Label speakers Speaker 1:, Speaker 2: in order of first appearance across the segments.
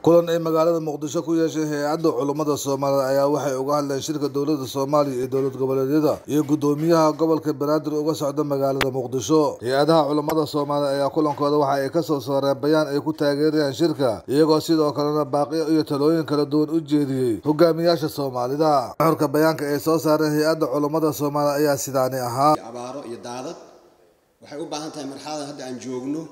Speaker 1: kulan ay magaalada muqdisho ku yeeshay hay-adda culummada soomaaliyed ayaa waxay uga hadleen shirka dowladda soomaaliya iyo dowlad goboleedyada iyo guddoomiyaha gobolka banaadir uga socda magaalada muqdisho hay-adaha culummada soomaaliya ayaa kulankooda waxa ay kasoo saareen bayaan ay ku taageerayaan shirka iyagoo sidoo kalena baaqiyo iyo talooyin kala duwan u jeediyey hogaamiyaasha soomaalida nuxurka bayaanka ay soo saareen hay-adda culummada soomaaliya ayaa sidaani ahaa
Speaker 2: abaaro iyo daadad waxay u baahan tahay marxaladan hadda aan joogno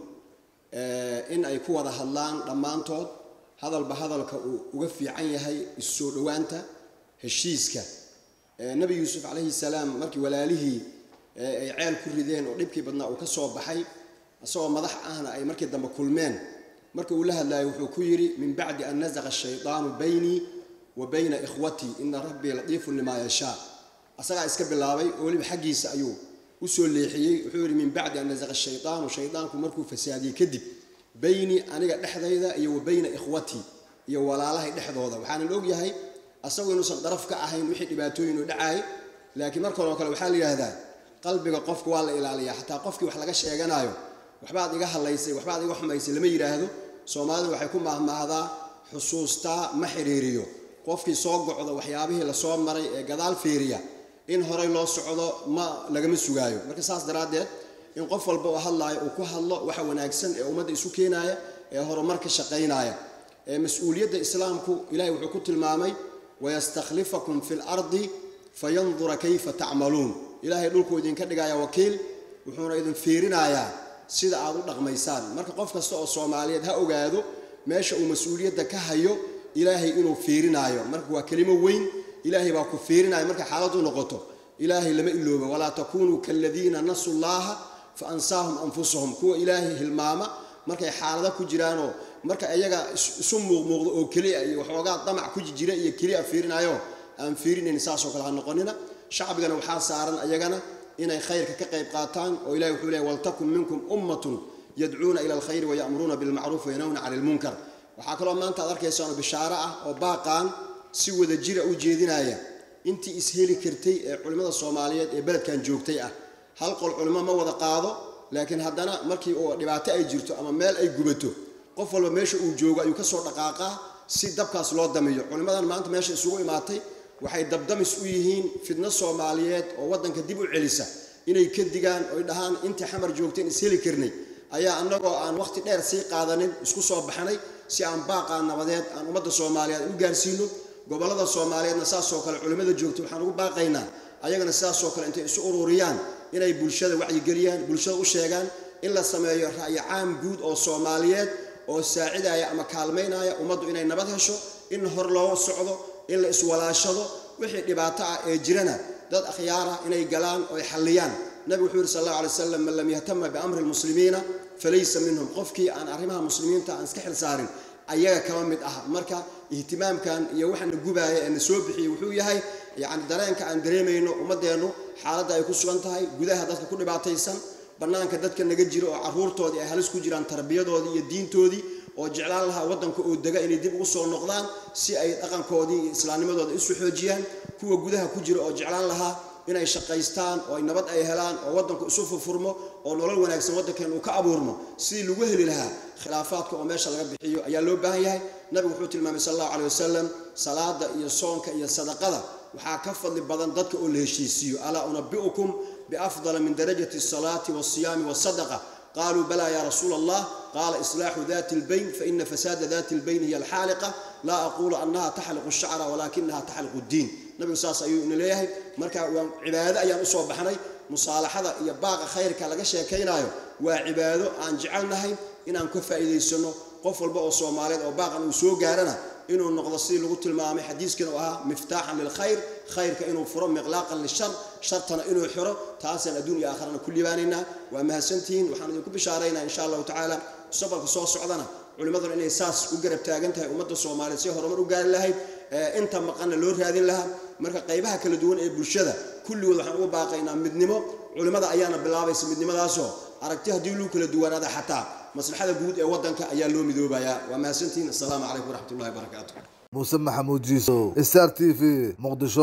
Speaker 2: in ay ku wada hadlaan dhammaantood hadalba hadalka uu uga fiican yahay issoo dhowaanta heshiiska nebi yuusuf calayhi salaam markii walaalihii ay ceel ku rideen oo dhibkii badnaa uu ka soo baxay isagoo madax ahna ay markii dambe kulmeen marka uu la hadlayo wuxuu ku yidhi min bacdi an nasaqa ashaydaanu baynii wa bayna ikhwatii ina rabbii latiifun limaa yashaa asagaa iska bilaabay oo weliba xaggiisa ayuu usoo leexiyey wuxuu yidhi min bacdi an nasaqa shaydaanu shaydaanku markuu fasaadiyey kadib baynii aniga dhexdayda iyo wa bayna ikhwatii iyo walaalahay dhexdooda waxaanan ogyahay asagu inuusan daraf ka ahayn wixii dhibaatooyin u dhacaay laakiin markanoo kale waxaa la yidhaahdaa qalbiga qofka waa la ilaaliyaa xataa qofkii wax laga sheeganayo waxbaad iga hadlaysay waxbaad iga xumaysay lama yidhaahdo soomaalidu waxay ku mahmaahdaa xusuustaa ma xiriiriyo qofkii soo gocdo waxyaabihii lasoo maray ee gadaal fiiriya in horey loo socdo ma lagama sugaayo marka saas daraaddeed in qof walba oo hadlaayo uu ku hadlo waxa wanaagsan ee ummadda isu keenaaya ee horumar ka shaqaynaya ee mas-uuliyadda islaamku ilahay wuxuu ku tilmaamay wayastakhlifakum fi lardi fayandura kayfa tacmaluun ilaahay dhulkuu idinka dhigaya wakiil wuxuuna idin fiirinayaa sida aad u dhaqmaysaan marka qof kasta oo soomaaliyeed ha ogaado meesha uu mas-uuliyadda ka hayo ilaahay inuu fiirinaayo marka waa kelimo weyn ilaahay baa ku fiirinaya markay xaaladu noqoto ilaahay lama ilooba walaa takunuu kaladiina nasu llaha fa ansaahum anfusahum kuwa ilaahay hilmaama markay xaalada ku jiraanoo marka iyaga isu muuqmuuqdo oo keliya iyo waxoogaa damac ku jira iyo keliya fiirinayo aan fiirinayn saasoo kale ha noqonina shacbigana waxaa saaran ayagana inay khayrka ka qayb qaataan oo ilahi wuxuu leeyahy waltakun minkum ummatun yadcuuna ila alkhayri wayamuruuna bilmacruuf wayanawna cani lmunkar waxaa kaloo maanta ad arkaysaano bishaaro ah oo baaqaan si wada jira u jeedinaya intii isheli kartay ee culimmada soomaaliyeed ee beledkan joogtay ah hal qol culimo ma wada qaado laakiin haddana markii uu dhibaato ay jirto ama meel ay gubato qof walba meesha uu joogo ayuu kasoo dhaqaaqaa si dabkaas loo damiyo culimmadan maanta meesha isugu imaatay waxay dabdamis u yihiin fidno soomaaliyeed oo waddanka dib u celisa inay ka digaan oy dhahaan intii xamar joogteen isheli karnay ayaa annagoo aan waqti dheer sii qaadanin isku soo baxnay si aan baaqaa nabadeed aan ummadda soomaaliyeed u gaarsiino gobollada soomaaliyeedna saasoo kale culimmada joogtay waxaan ugu baaqaynaa ayagana sidaasoo kale intay isu ururiyaan inay bulshada wacyigeliyaan bulshada u sheegaan in la sameeyo ra'yi caam guud oo soomaaliyeed oo saacidaya ama kaalmaynaya ummaddu inay nabad hesho in hor loo socdo in la iswalaashado wixii dhibaato ah ee jirana dad akhyaarah inay galaan oo ay xalliyaan nabigu wuxuu yidhi sal allahu alay wasalam man lam yahtama biamri lmuslimiina falaysa minhum qofkii aan arrimaha muslimiinta aan iska xil saarin ayaga kama mid ah marka ihtimaamkan iyo waxaana gubaaya ee na soo bixiyey wuxuu yahay yacni dareenka aan dareemayno ummaddeennu xaaladda ay ku sugan tahay gudaha dadka ku dhibaataysan bannaanka dadka naga jiro oo carruurtoodii ay halis ku jiraan tarbiyadoodii iyo diintoodii oo jeclaan lahaa waddanka oo dega inay dib ugu soo noqdaan si ay dhaqankoodii iyo islaamnimadooda isu xoojiyaan kuwa gudaha ku jira oo jeclaan lahaa inay shaqaystaan oo ay nabad ay helaan oo waddanku isu furfurmo oo nolol wanaagsan waddankeen uu ka abuurmo sidii lagu heli lahaa khilaafaadka oo meesha laga bixiyo ayaa loo baahan yahay nabigu wuxuu tilmaamay sal allahu caley wasalam salaada iyo soonka iyo sadaqada waxaa ka fadli badan dadka oo la heshiisiiyo alaa unabi'ukum biafdala min darajati asalaati walsiyaami wasadaqa qaluu bala ya rasuula allah qaala islaaxu dati lbayn faina fasaada dati lbayn hiya alxaaliqa laa aqulu annaha taxliqu shacra walakinaha taxliqu ddiin nabigu saas ayuu ina leeyahay marka waa cibaado ayaan usoo baxnay musaalaxada iyo baaqa khayrka laga sheekaynaayo waa cibaado aan jecelnahay inaan ka faa'iidaysano qof walba oo soomaaliyeed oo baaqan uu soo gaarana inuu noqdo sidii lagu tilmaamay xadiiskiina u ahaa miftaaxan lilkhayr khayrka inuu furo miqlaaqan lishar shartana inuu xiro taasaan adduun iyo aakharana ku libaanaynaa waa mahadsantihiin waxaan idinku bishaaraynaa insha allahu tacaala mustaqbalka soo socdana culimmaduna inay saas u garab taagan tahay ummadda soomaaliyeed si horumar u gaari lahayd inta maqanna loo raadin lahaa marka qaybaha kala duwan ee bulshada kulligood waxaan ugu baaqaynaa midnimo culimmada ayaana bilaabaysa midnimadaasoo aragti haddii luu kala duwanaada xataa maslaxada guud ee waddanka ayaa loo midoobayaa waa mahadsantihiin assalaamu calaykum waraxmat ullahi barakaatu
Speaker 1: muuse maxamuud jiisow star t v muqdisho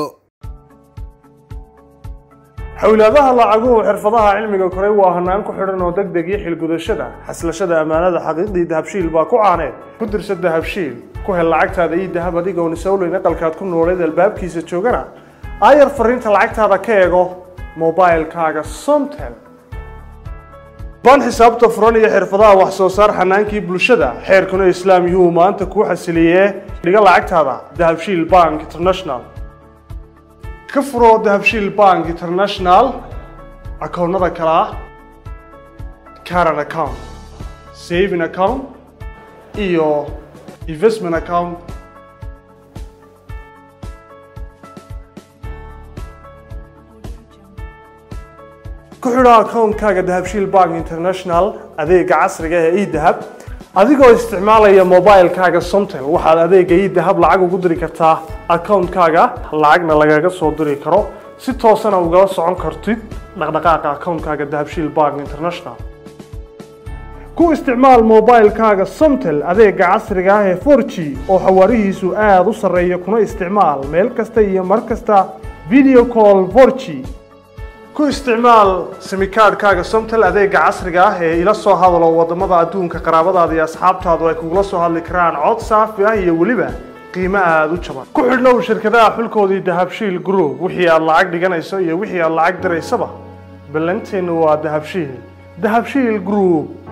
Speaker 3: xowlaadaha lacaguhu xirfadaha cilmiga koray waa hanaan ku xidhan oo deg deg iyo xilgudashada xaslashada ammaanada xaqiiqdii dahabshiil baa ku caaneed ku dirsa dahabshiil ku hel lacagtaada ii dahab adigoon isowleyn aqalkaad ku nooleed albaabkiisa joogana aayar fariinta lacagtaada ka eego mobilkaaga somtel baan xisaabta furan iyo xirfadaha wax soo saar xanaankii bulshada xeerkuna islaam yuhuu maanta kuu xasiliyee dhiga lacagtaada dahabshiil bank international ka furo dahabshiil bank international akoonnada kale ah caran account saving account iyo investment account ku xidho akoonkaaga dahabshiil bank international adeega casriga ee edahab adigoo isticmaalaya mobilkaaga somtel waxaad adeega edahab lacag ugu diri kartaa akoonkaaga lacagna lagaga soo diri karo si toosana ugala socon kartid dhaqdhaqaaqa akoonkaaga dahabshiil bank international ku isticmaal mobilkaaga somtel adeega casriga ah ee 4g oo xawaarihiisu aada u sarreeya kuna isticmaal meel kasta iyo mar kasta video call 4g ku isticmaal simikaadhkaaga somtel adeega casriga ah ee ila soo hadalo wadamada adduunka qaraabadaada iyo asxaabtaadu ay kugula soo hadli karaan cod saafi ah iyo weliba qiimo aada u jaban ku xidhnow shirkadaha xulkoodii dahabshiil group wixii aad lacag dhiganayso iyo wixii aad lacag diraysaba ballanteennu waa dahabshiil dahabshiil group